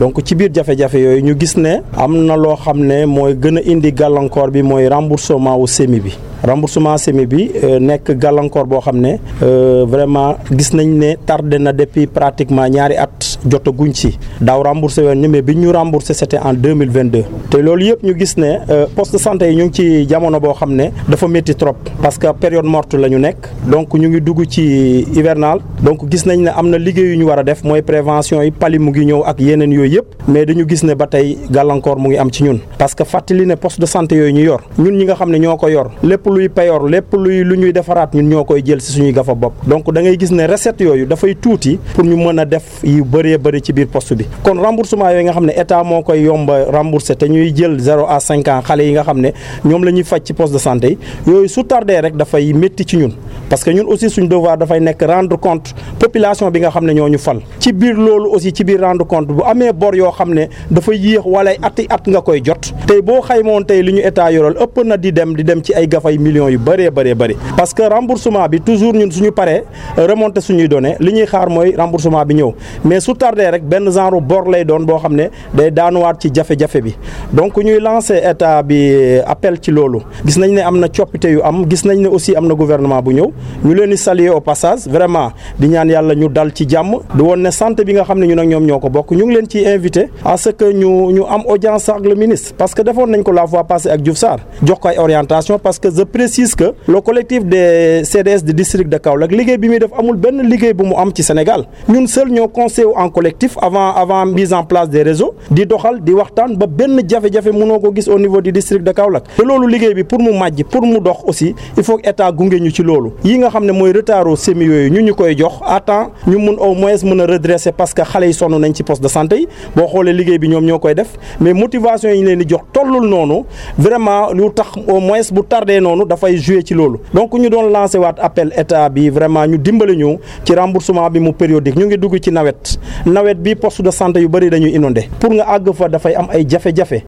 donc ci biir jafe-jafe yooyu ñu gis ne am na loo xam ne mooy gën a indi gàllankoor bi mooy remboursement wu semi bi remboursement semi bi nekk gàllankoor boo xam ne vraiment gis nañ ne tardé na depuis pratiquement ñaari at jotaguñ ci daaw remboursé woon ñu mais bi ñu remboursé c'était en deux mille vingt deux te loolu yëpp ñu gis ne poste de santé yi ñu ngi ci jamono boo xam ne dafa métti trop parce que période morte la ñu nekk donc ñu ngi dugg ci hivernal donc gis nañ ne am na liggéey yu ñu war a def mooy prévention yi pali mu ngi ñëw ak yeneen yooyu yëpp mais dañu gis ne ba tey gàllankoor mu ngi am ci ñun parce que fàttali ne poste de santé yooyu ñu yor ñun ñi nga xam ne ñoo ko yor lépp luy payor lépp luy lu ñuy defaraat ñun ñoo koy jël si suñuy gafa bopp donc da ngay gis ne recette yooyu dafay tuuti pour ñu mën a def yu bëree bëri ci biir poste bi kon remboursement yooyu nga xam ne état moo koy yomba rembourser te ñuy jël zéro à cinq ans xale yi nga xam ne ñoom la ñuy faj ci poste de santé yi yooyu su tardé rek dafay métti ci ñun parce que ñun aussi suñ devoir dafay nekk rendre compte population bi nga xam ne ñoo ñu fal ci biir loolu aussi ci biir rendre compte bu amee bor yoo xam ne dafa yéex wala ati at nga koy jot tey boo xaymoon tey li ñu état yoral ëpp na di dem di dem ci ay gafay millions yu bëree bëree bëri parce que remboursement bi toujours ñun suñu paree remonter suñuy données li ñuy xaar mooy remboursement bi ñëw mais su tardé rek benn genre bor lay doon boo xam ne day daanuwaat ci jafe-jafe bi donc ñuy lancer état bi appel ci loolu gis nañ ne am na coppite yu am gis nañ ne aussi am na gouvernement bu ñëw ñu leen di saluer au passage vraiment di ñaan yàlla ñu dal ci jàmm di woon ne santé bi nga xam ne ñun ak ñoom ñoo ko bokk ñu ngi leen ciy invité à ce que ñu ñu am audience ak le ministre parce que defoon nañ ko la fois passée ak Diouf Sarr jox ko ay orientation parce que je précise que le collectif des CDS du district de Kaolack liggéey bi muy def amul benn liggéey bu mu am ci Sénégal ñun seul ñoo conseillé en collectif avant avant mise en place des réseaux di doxal di waxtaan ba benn jafe-jafe mënoo ko gis au niveau du district de Kaolack te loolu liggéey bi pour mu màjj pour mu dox aussi il faut que état gunge ñu ci loolu yi nga xam ne mooy retardu semi yooyu ñu ñu koy jox à temps ñu mun au moins mën a redresser parce que xale yi sonn nañ ci poste de santé yi boo xoolee liggéey bi ñoom ñoo koy def mais motivation yi ñu leen di jox tollul noonu vraiment lu tax au moins bu tardé noonu dafay jouer ci loolu donc ñu doon lancé waat appel état bi vraiment ñu dimbali ñu ci remboursement bi mu périodique ñu ngi dugg ci nawet nawet bi poste de santé yu bëri dañuy inondé pour nga àgg fa dafay am ay jafe-jafe